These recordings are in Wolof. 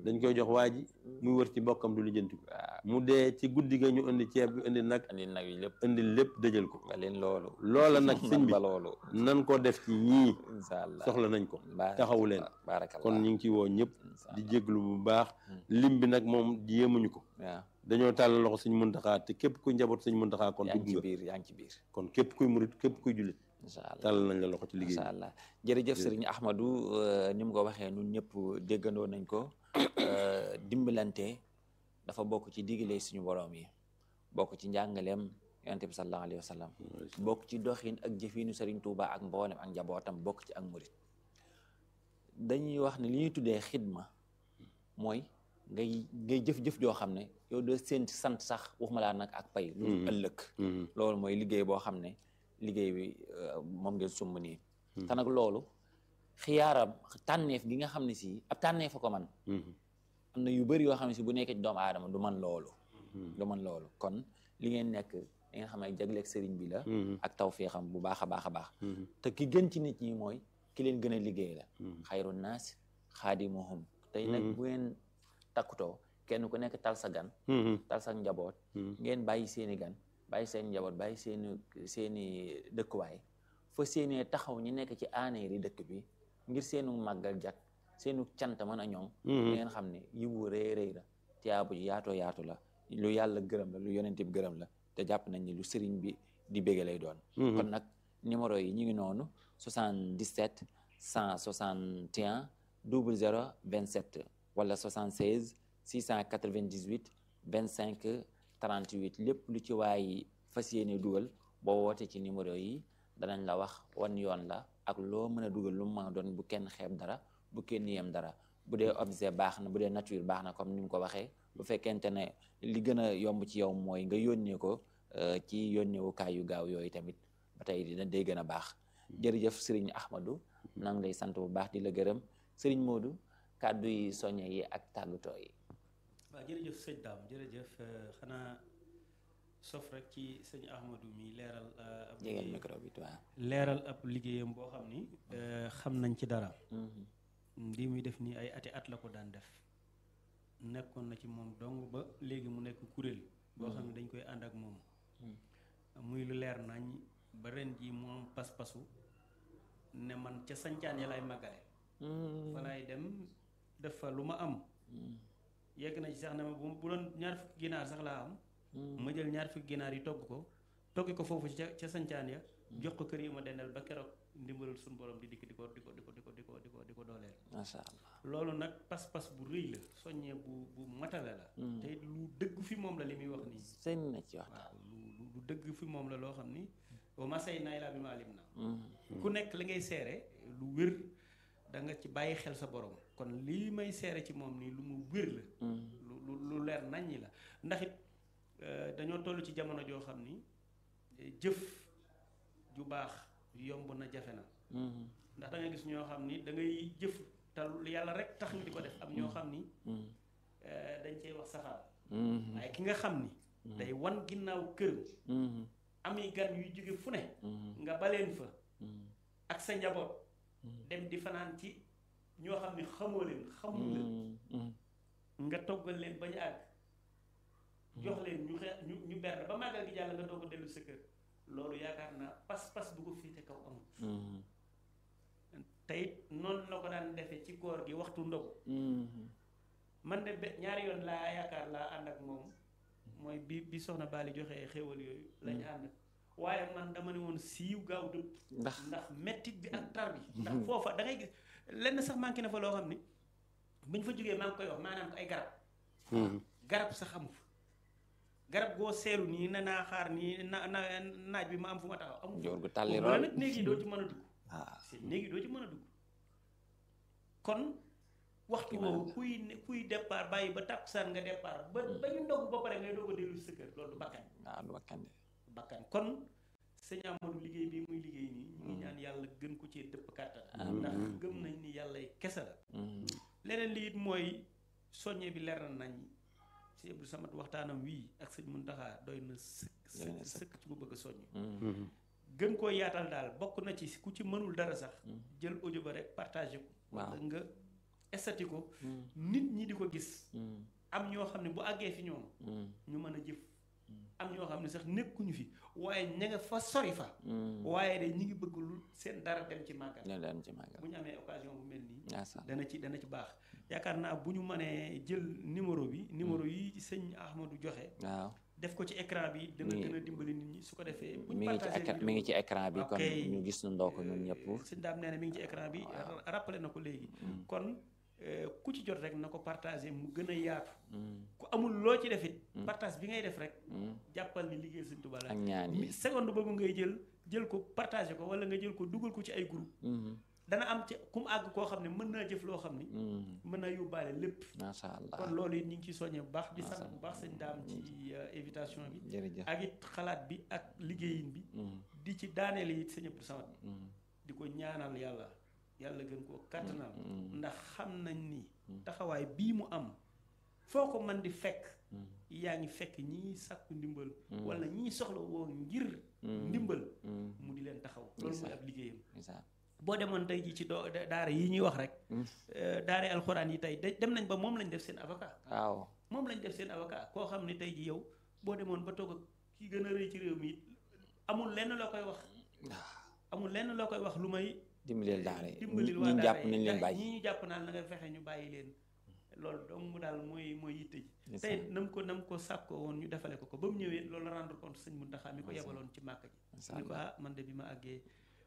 dañ koy jox waa ji muy wër ci bokkam du lijjanti ko mu dee ci guddi ga ñu indi ceeb bi indi nag andi nag yi lépp indi lépp dëjal ko nga leen loolu loola nag sëñ bi ba loolu nan ko def ci ñii incha allah soxla nañ ko Baarakallah. taxawu leen baarakallah kon ñu ngi ci woo ñëpp Incha di allah. jéglu bu baax lim bi nag moom yéemuñu ko waaw dañoo tàllal loxo sëñ Muntaxaa te képp kuy njaboot sëñ Muntaxaa kon yaa ngi dugg ci nga biir yaa ngi ci biir kon képp kuy murit képp kuy jullit incha allah tàllal nañ la loxo ci liggéey incha allah jërëjëf sëriñ Ahmadou euh, ni mu ko waxee ñun ñëpp déggandoo nañ ko euh, dimbalante dafa bokk ci digale suñu borom yi bokk ci njàngaleem yonent bi sallallahu alayhi wa sallam bokk ci doxin ak jëfinu sëriñ Touba ak mboolem ak njabootam bokk ci ak murit dañuy wax ne li ñuy tuddee xidma mooy ngay ngay jëf-jëf joo xam ne yow doo seen sant sax waxuma laa nag ak pay lu dul ëllëg Mhm. loolu mooy liggéey boo xam ne liggéey bi euh, moom ngeen sumb nii te nag loolu xiyaaram tànneef gi nga xam ne si ab tànneef a ko man Mhm. am na yu bëri yoo xam ne si bu nekkee ci doomu aadama du man loolu du man loolu kon li ngeen nekk da ngeen xam ne jagleeg sëriñ bi la Mhm. ak tawféexam bu baax a baax a baax Mhm. te ki gën ci nit ñi mooy ki leen gën a liggéey la xayru naas xaadimuhum tey nag bu ngeen takkutoo kenn ku nekk tal sa gan Mhm. tal sa njaboot ngeen bàyyi seeni gan bàyyi seen njaboot bàyyi seeni seeni dëkkuwaay fa seenee taxaw ñi nekk ci aaneeri dëkk bi ngir seenu màggal jak seenu cant mën a ñoŋ di ngeen xam ne yiwu rëy rëy la tiyaabu ji yaatoo yaatu la lu yàlla gërëm la lu yonent bi gërëm la te jàpp nañ ni lu sëriñ bi di bége lay doon kon nag numéro yi ñu ngi noonu 77 161 00 27 wala 76 698 25 38 lépp lu ci waay fas yéene dugal boo woote ci numéro yi danañ la wax wan yoon la ak loo mën a dugal lu mu mën a doon bu kenn xeeb dara bu kenn yem dara bu dee objet baax na bu dee nature baax na comme ni mu ko waxee bu fekkente ne li gën a yomb ci yow mooy nga yónnee ko euh, ci yónneewukaay yu gaaw yooyu tamit ba tey dina day gën a baax jërëjëf sëriñ Ahmadou nang lay sant bu baax di la gërëm sëriñ Modou kàddu yi soññe yi ak tàggatoo yi waaw jërëjëf sëñ daam jërëjëf euh, xanaa sof rek ci sëñ Ahmadou mi leeral euh, ab jegeel liggéey- micro bi tuwaa leeral ab liggéeyam boo xam ni euh, xam nañ ci dara lii muy def nii ay ati at la ko daan def nekkoon na ci moom dong ba léegi mu nekk kuréel boo xam ne dañ koy ànd ak moom muy lu leer nañ ba ren ji mu am pas-pasu ne man ca sancaan ya lay màggale fa laay dem def fa lu ma am yegg na ci sax ne ma bu bu doon ñaar fukki ginaar sax laa am ma jël ñaar fukki ginaar yi togg ko toggi ko foofu ca ca sancaan ya jox ko kër yi ma dendal ba keroog ndimbalul suñu borom di dikk di ko di ko di ko di ko di ko di ko di ko dooleel macha allah loolu nag pas-pas bu rëy la soññee bu bu matale la te it lu dëgg fi moom la li muy wax nii sëñ na ci waxtaan waaw lu lu lu dëgg fi moom la loo xam ni wa ma say naay laa bi ma alim na ku nekk li ngay seere lu wér da nga ci bàyyi xel sa borom kon lii may seere ci moom nii lu mu wér la lu lu lu leer naññi la ndax it euh, dañoo toll ci jamono joo xam ni eh, jëf ju baax yomb na jafe na ndax da nga gis ñoo xam ni da ngay jëf te yàlla rek tax ñu di ko def am ñoo xam ni eh, dañ cey wax safaan waaye ki nga xam ni day wan ginnaaw kër ami gan yuy jóge fu ne nga baleen fa ak sa njaboot dem di fanaan ci ñoo xam ne xamoo leen xamul leen nga toggal leen bañ àgg jox leen ñu xe ñu ñu berne ba màggal gi jàll nga doog a dellu sa kër loolu yaakaar naa pas-pas bu ko féete kaw amul te it noonu la ko daan defee ci koor gi waxtu ndogu man de be- ñaari yoon laa yaakaar laa ànd ak moom mooy bi bi soxna Bali joxee xéwal yooyu lañu ànd waaye man dama ne woon siiw gaaw dëpp ndax ndax mettit bi ak tar bi ndax foofa da ngay gis lenn sax manqué na fa loo xam ni buñ fa jógee maa ngi koy wax maanaam ay garab garab sax amu fa garab goo seelu nii ne naa xaar nii na na naaj bi ma am fu ma taxaw amu fa joor gu tàlli boobu la rool nag néeg yi doo ci mën a dugg waaw seen néeg yi doo ci mën a dugg kon waxtu woowu kuy ne kuy départ bàyyi ba tàkkusaan nga départ ba ba ñu ndogu ba pare ngay doog a dellu sa kër loolu du bakkan waaw du wakkande bakkan kon sëñ Amadou liggéey bi muy liggéey nii ñu ngi ñaan yàlla gën ko cee dëpp kàttan ndax gëm nañ ni yàlla kese la leneen li it mooy soññe bi leer na nañ si Abdou Samad waxtaanam wii ak sëñ Muntaxa doy na sëkk Doy na sëkk sëkk ci ku bëgg a soññ Mhm. gën koo yaatal daal bokk na ci ku ci mënul dara sax jël audio ba rek partagé ko Waaw. wala nga estati ko Mm. nit ñi di ko gis Mm. am ñoo xam ne bu àggee fi ñoom Mm. ñu mën a jëf am ñoo xam ne sax nekkuñu fi waaye ña nga fa sori fa Mm. waaye de ñi ngi bëgg lu seen dara dem ci màggal ñu dem ci màggal bu ñu amee occasion bu mel nii yaa sa dana ci dana ci baax yaakaar naa bu ñu mënee jël numéro bi numéro yi sëñ Ahmadou joxe waaw def ko ci écran bi dana Mi- gën a dimbali nit ñi su ko defee bu ñu mi ngi ci partagé écran vidéo mi ngi ci écran bi kon Ok. ñu gis nu ndoo ko ñun ñëpp sëñ daam nee na mi ngi ci écran bi ra- rappelé na ko léegi kon euh, ku ci jot rek na ko partagé mu gën a yaatu Mm. ku amul loo ci defit partage bi ngay def rek Mm. jàppal ni liggéey sëñ Tuubaa la ak ñaan yi mi- seconde boobu ngay jël jël ko partagé ko wala nga jël ko dugal ko ci ay groupe Mhm. dana am ci ku mu àgg koo xam ne mën naa jëf loo xam ni Mm. mën naa yóbbaale lépp macha allah kon loolu it ñu ngi ciy soññee bu baax di Macha sant bu baax sëñ daam ci euh, invitation bi jërëjëf ak it xalaat bi ak liggéeyin bi Mm. di ci daaneel it sëñ Abdou Samad Mm. di ko ñaanal yàlla yàlla gën koo kàttanal Mm. ndax xam nañ ni taxawaay bii mu am foo ko man di fekk Mm. yaa ngi fekk ñii sàkku ndimbal Mm. wala ñii soxla woo ngir Mm. ndimbal Mm. mu di leen taxaw loolu mooy Ndeysaan. ab liggéeyam ndeysaan. boo demoon tey ji ci doo daara yi ñuy wax rek Mm. euh, daara alxuraan yi tey de- dem nañ ba moom lañ def seen avocat waaw moom lañ def seen avocat koo xam ne tey ji yow boo demoon ba toog ak ki gën a rëy ci réew mi it amul lenn loo koy wax amul lenn loo koy wax lu may dimbalil daara yi dimbalil ñi waa ñu daara jàpp yi nañ leen da- bàyyi ñii ñu jàpp naan na nga fexe ñu bàyyi leen loolu dong daal mooy mooy yitte ji Ndeysaan. tey nam ko nam ko sàkkoo woon ñu defale ko ko ba mu ñëwee loolu rendre compte sëñ Muntaxa mi ko Ndeysaan. yebaloon ci màkk ji Ndeysaan. ni ko ah man de bi ma àggee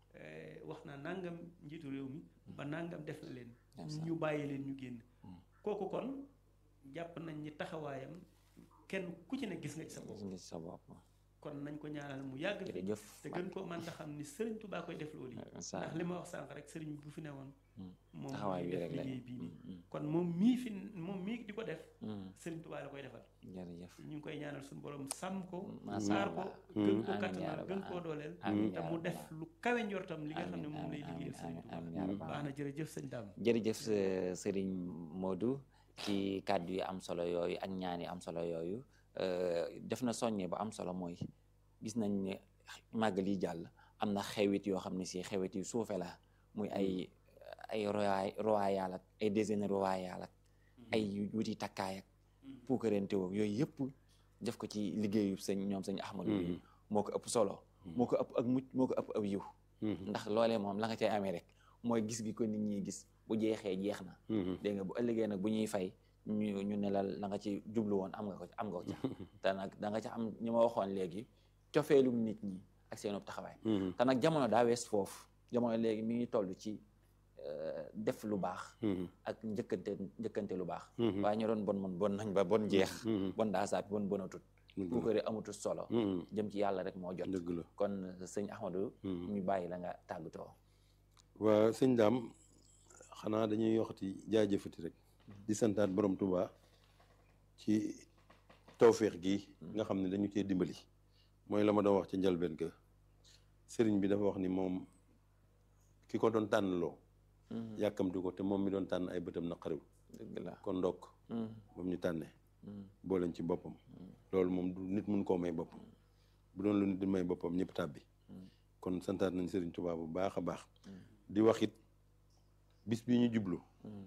eh, wax naa nangam njiitu réew mi ba nangam def na leen Ndeysaan. ñu bàyyi leen ñu génn Mm. kooku kon jàpp nañ ni taxawaayam kenn ku ci ne gis nga ci sa bopp gis nga ci sa bopp kon nañ ko ñaanal mu yàgg fi jërëjëf te gën koo mën ta xam ni sëriñ Tuubaa koy def loolu yi Ndeysaan. ndax li ma wax sànq rek sëriñ bi bu fi newoon Mm. moom taxawaay mooy bi def rek la liggéey bii nii Mm. kon moom mii fi moom mii di ko def Mm. sëriñ Tuubaa la koy defal jërëjëf ñu ngi koy ñaanal suñu borom sàmm ko Masha aar ko Allah. gën ko Amiin yaa kattanal rabbal gën koo dooleel Amiin te yaa mu rabbal def lu kawe njortam li nga xam ne Amiin, moom lay amiin, liggéeyal sëriñ amiin, amiin, Tuubaa yaa rabbal baax na jërëjëf sëñ Dame jërëjëf euh, sëriñ Modou ci kàddu yi am solo yooyu ak ñaan yi am solo yooyu euh, def na soññe bu am solo mooy gis nañ ne màggal yi jàll am na xewit yoo xam ne si xewit yu suufe la muy ay ay royaay royaal ak ay déjeuner royaal ak ay wuti takkaay ak puukarente woo yooyu yëpp def ko ci liggéeyu sëñ ñoom sëñ Ahmadou bi moo ko ëpp solo moo ko ëpp ak mucc moo ko ëpp ab yiw ndax loolee moom la nga cay amee rek mooy gis gi ko nit ñi gis bu jeexee jeex na dégg nga bu ëllëgee nag bu ñuy fay ñu ñu ne la la nga ci jublu woon am nga ko am nga ko ca te nag da nga ca am ñi ma waxoon léegi cofeelum nit ñi ak seenub taxawaay te nag jamono daa wees foofu jamono léegi mi ngi toll ci euh, def lu baax ak njëkkante njëkkante lu baax waaye ñu doon bon mon bon nañ ba bon jeex bon daa saat bon bonatut ku ko amutut solo jëm ci yàlla rek moo jot dëgg la kon sëñ Ahmadou ñu bàyyi la nga tàggatoo waa sëñ daam xanaa dañuy yoxati jaajëfati rek di santaat borom Tuubaa ci tawféex gi nga xam ne dañu cee dimbali mooy la ma doon wax ci njalbeen ga sëriñ bi dafa wax ni moom ki ko doon tànnloo yàkkamti ko te moom mi doon tànn ay bëtam naqariw dëgg la kon ndokk moom ñu tànnee booleen ci boppam loolu moom du nit mun koo may boppam bu doon lu nit di may boppam ñëpp tàbbi kon santaat nañ sëriñ Tuubaa bu baax a baax di wax it bis bi ñu jublu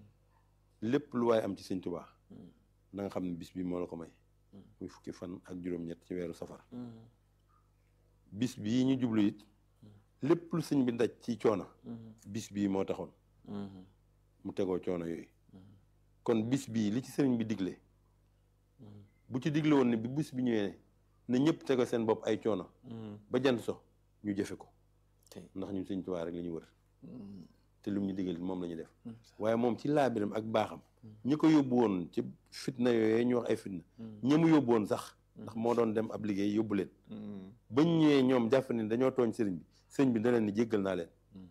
lépp lu waaye am ci sëñ Tuubaa na nga xam ne bis bi moo la ko may muy fukki fan ak juróom-ñett ci weeru safar bis bii ñu jublu it lépp lu sëñ bi daj ci coono bis bii moo taxoon mu tegoo coono yooyu kon bis bii li ci sëriñ bi digle bu ci digle woon ne bi bis bi ñëwee ne ñëpp tegoo seen bopp ay coono ba jant so ñu jëfe ko ndax ñun sëñ Tuubaa rek la ñu wër te lu ñu digal moom la ñu def waaye moom ci laabiram ak baaxam ñi ko yóbbu woon ci fitna yooyu ñu wax ay fitna ñi mu yóbbu woon sax ndax moo doon dem ab liggéey yóbbu leen bañ ñëwee ñoom jàpp ne dañoo tooñ sëriñ bi sëriñ bi da leen ni jéggal naa leen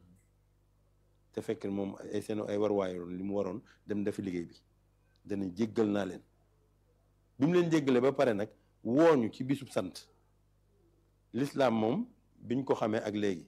te fekk moom ay seen ay warwaayoon li mu waroon dem defi liggéey bi dana jéggal naa leen bi mu leen jéggalee ba pare nag wooñu ci bisub sant lislaam moom biñ ko xamee ak léegi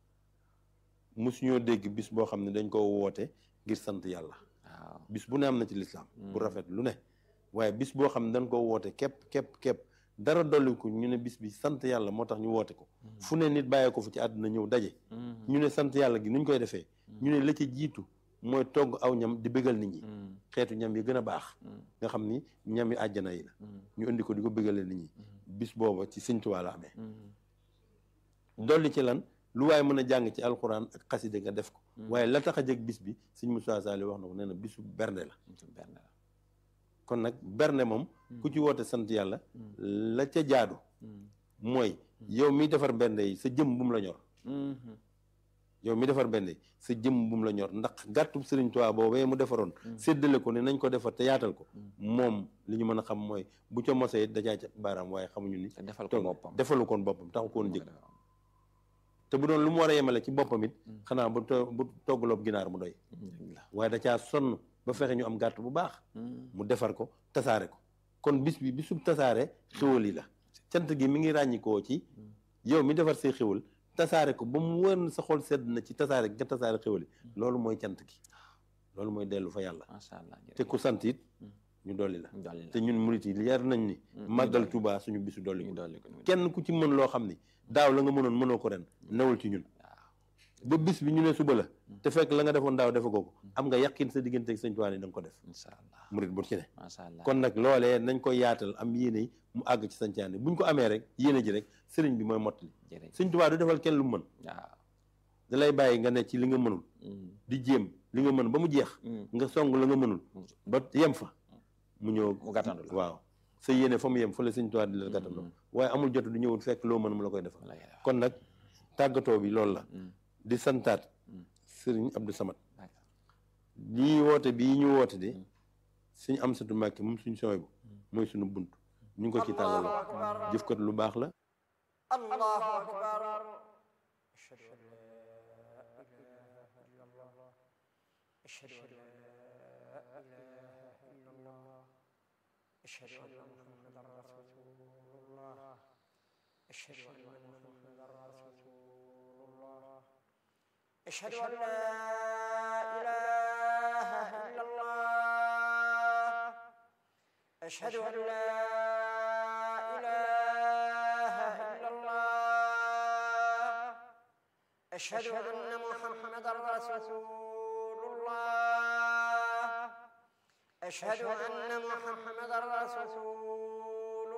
mosuñoo dégg bis boo xam ne dañ ko woote ngir sant yàlla waaw bis bu ne am na ci lislaam bu rafet lu ne waaye bis boo xam ne dañ ko woote képp képp képp dara dolliku ñu ne bis bi sant yàlla moo tax ñu woote ko fu ne nit bàyyee ko fu ci àdduna ñëw daje ñu ne sant yàlla gi nuñ koy defee ñu ne la ca jiitu mooy togg aw ñam di bégal nit ñi xeetu ñam yi gën a baax nga xam ni ñam yi àjjana yi la ñu indi ko di ko bégalee nit ñi bis booba ci Sëñ Tuubaa la amee dolli ci lan lu waaye mën a jàng ci alxuraan ak xaside nga def ko waaye la tax a jëg bis bi Sëñ Moussa Sall wax na ko nee na bisu bernde la kon nag bernde moom ku ci woote sant yàlla la ca jaadu mooy yow mi defar bernde yi sa jëm bu mu la ñor yow mi defar bernde yi sa jëm bu mu la ñor ndax gàttub Sëriñ Tuubaa boobee mu defaroon séddale ko ne nañ ko defar te yaatal ko moom li ñu mën a xam mooy bu ca mosee dajaa ca baaraam waaye xamuñu ni defal ko boppam defalu koon boppam taxu koon jëg te bu doon lu mu war a yemale ci boppam it xanaa bu bu toggaloob ginaar mu doy waaye da caa sonn ba fexe ñu am gàtt bu baax mu defar ko tasaare ko kon bis bi bisub tasaare xéwal yi la cant gi mi ngi ràññikoo ci yow mi defar say xéwal tasaare ko ba mu wër sa xol sedd na ci tasaare nga tasaare xéwal yi loolu mooy cant gi loolu mooy dellu fa yàlla macha allah te ku sant it ñu dolli la dolli la te ñun murit yi yar nañ ni màggal Tuubaa suñu bisu dolli ñu ko dolli ko kenn ku ci mën loo xam ni daaw la nga mënoon mënoo ko ren newul ci ñun ba bis bi ñu ne suba la te fekk la nga defoon daaw defe ko ko am nga yàqin sa diggante ak sëñ Tuubaa ni da nga ko def incha allah murit bu ci ne macha allah kon nag loolee nañ ko yaatal am yéene yi mu àgg ci sañcaane buñ ko amee rek yéene ji rek sëriñ bi mooy mottali jërëjëf sëñ Tuubaa du defal kenn lu mu mën waaw da lay bàyyi nga ne ci li nga mënul di jéem li nga mën ba mu jeex nga song la nga mënul ba yem fa mu ñëw mu gàttandu la waaw sa yéene fa mu yem fa la sëñ Tuubaa di la gàttandoo waaye amul jot du ñëwul fekk loo mën mu la koy defal kon nag tàggatoo bi loolu la di santaat sëriñ Abdou Samad lii woote bii ñu woote de suñ am satu Mbàkke moom suñ sooy bu mooy suñu bunt ñu ngi ko ci tàllaloo jëf kat lu baax la الله أكبر أشهد أن لا إله إلا الله أشهد أن لا إله إلا الله أشهد أن محمدا رسول الله أشهد أن محمدا رسول الله أشهد أن لا إله إلا الله أشهد أن لا إله إلا الله أشهد أن محمدا رسول الله أشهد أن محمدا رسول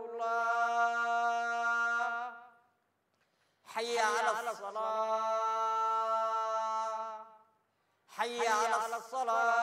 الله حي على الصلاة حي على الصلاة